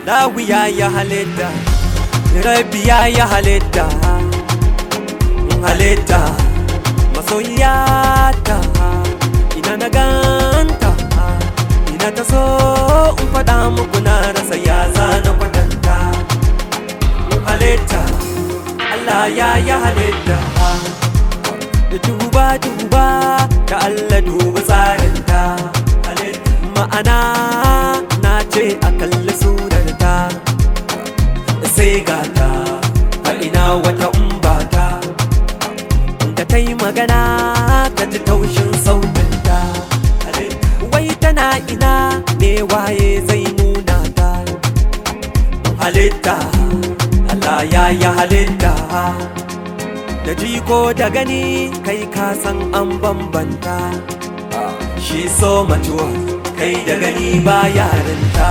Allahu ya yi halitta Rabbi ya yi halitta halitta masoyiyata ina na ganta ina ta so in faɗa muku na rasa ya zana kwatanta halitta Allah ya yi halitta da duba duba da Allah duba tsarinta ma'ana na ce a kalli surarta sai gata a ina wata umbata da ta yi magana ka ji taushin sautinta wai tana ina ne waye zai nuna ta halitta Allah ya yi halitta da jiko da gani kai ka san an bambanta shi so matuwa kai da gani ba yarinta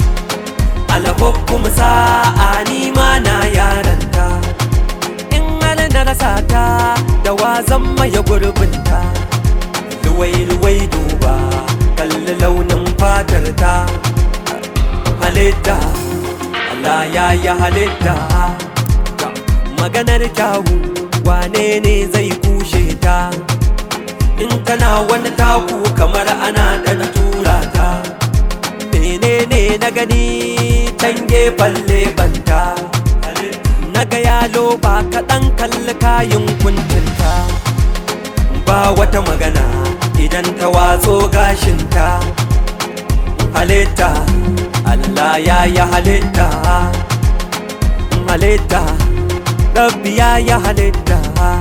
alhukum sa'a ni ma na yaranta in hal na rasa ta da wazan maye gurbinta luwai luwai duba kalli launin fatar ta halitta Allah ya yi halitta maganar kyawu wane ne zai kushe ta in tana wani taku kamar ana da tura ta menene na gani can gefen lebanta na ga yalo ba kaɗan kalli kayan kuncinta ba wata magana idan ta watso gashinta halitta Allah ya yi halitta halitta rabbi ya yi halitta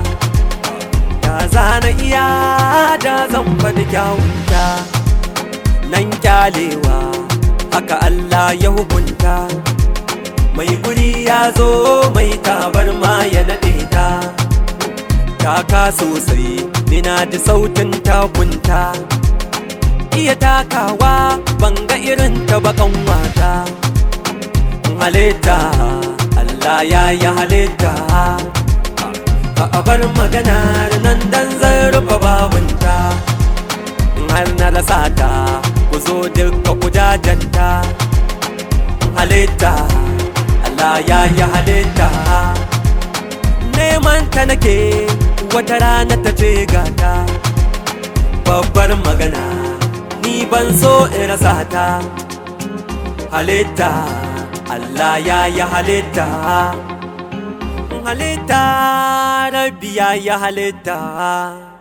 da zana iya da zan faɗi kyawunta nan kyalewa haka Allah ya hukunta mai guri ya zo mai tabar ma ya naɗe ta taka sosai nina ji sautin takunta iya takawa banga irin ta bakan wata halitta Allah ya yi halitta a bar maganar nan dan zan rufe babunta har na rasa ta ku zo duka kujajenta halitta Allah ya yi halitta neman ta nake wata rana ta ce gata babbar magana ni ban so in rasa ta halitta Allah ya yi halitta halitta rabbi ya yi halitta